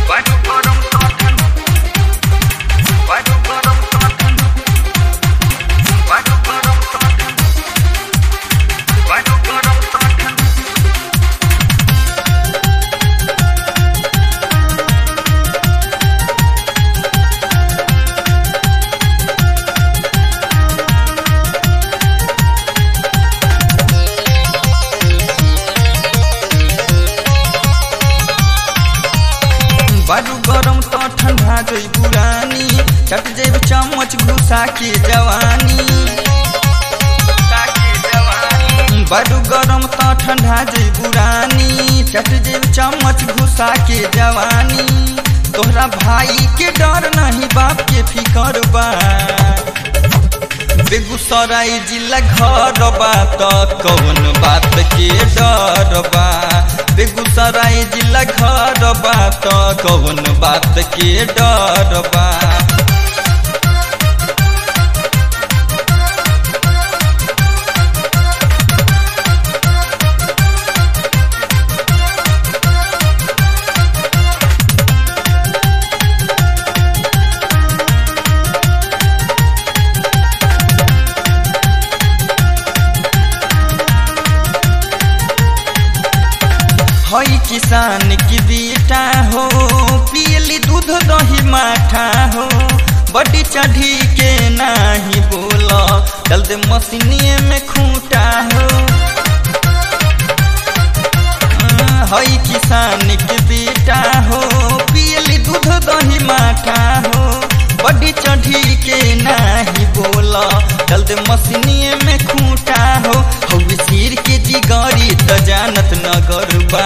Baju kodong toten Baju kodong toten Baju kodong toten Baju kodong toten बारू गरम त ठंडा जई पुरानी चट जेब चम्मच घुसा के जवानी बारू गरम त ठंडा जई पुरानी चट जेब चम्मच घुसा के जवानी तोहरा भाई के डर नहीं बाप के फिकर बा बेगूसराय जिला घर बा त कौन बात के डर बा बेगूसराय जिला घर बा त कौन बात के डर बा हई किसान की बेटा हो पियली दूध दही माठा हो बड़ी चढ़ी के नाही बोल चल दे मशीनिए में खूंटा हो हई किसान के बेटा हो पियली दूध दही माठा हो बड़ी चढ़ी के नाही बोल चल दे मशीनिए में खूंटा हो हऊ सिर के जिगरी त जानत नगर बा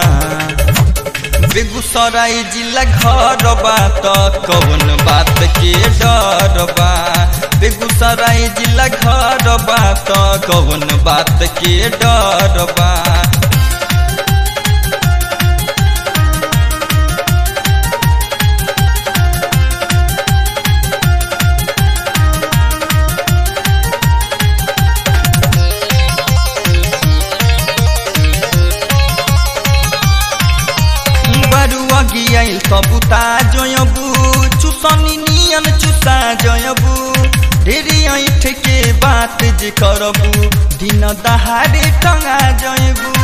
बेगूसराय जिला घर बा त कौन बात के डर बा बेगूसराय जिला घर बा त कौन बात के डर बा बरुआ गियाइल कबूता जयबू चुसनी नियन चुसा जयबू ढेरी ऐठ के बात जे करबू दिन दहाड़े टंगा जयबू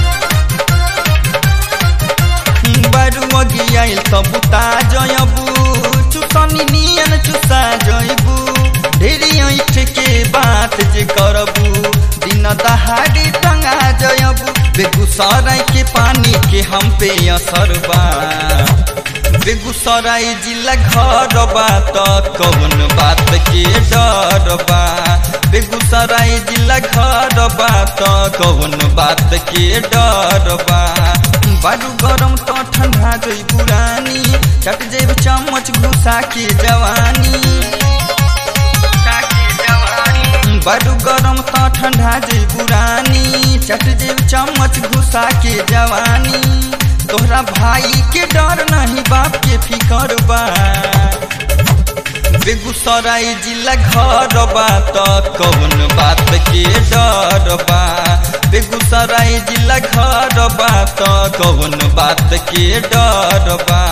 बरुआ गियाइल कबूता जयबू चुसनी नियन चुसा जयबू ढेरी ऐठ के बात जे करबू दिन दहाड़े टंगा जयबू बेगूसराय के पानी के हम पे असर बा बेगूसराय जिला घर बा त कौन बात के डर बा बेगूसराय जिला घर बा त कौन बात के डर बा बारू गरम त ठंडा जई पुरानी चट जेब चम्मच घुसा के जवानी बड़ू गरम त ठंडा जे पुरानी चट जेब चम्मच घुसा के जवानी तोहरा भाई के डर नहीं बाप के फिकर बा बेगूसराय जिला घर बा त कौन बात के डर बा बेगूसराय जिला घर बा त कौन बात के डर बा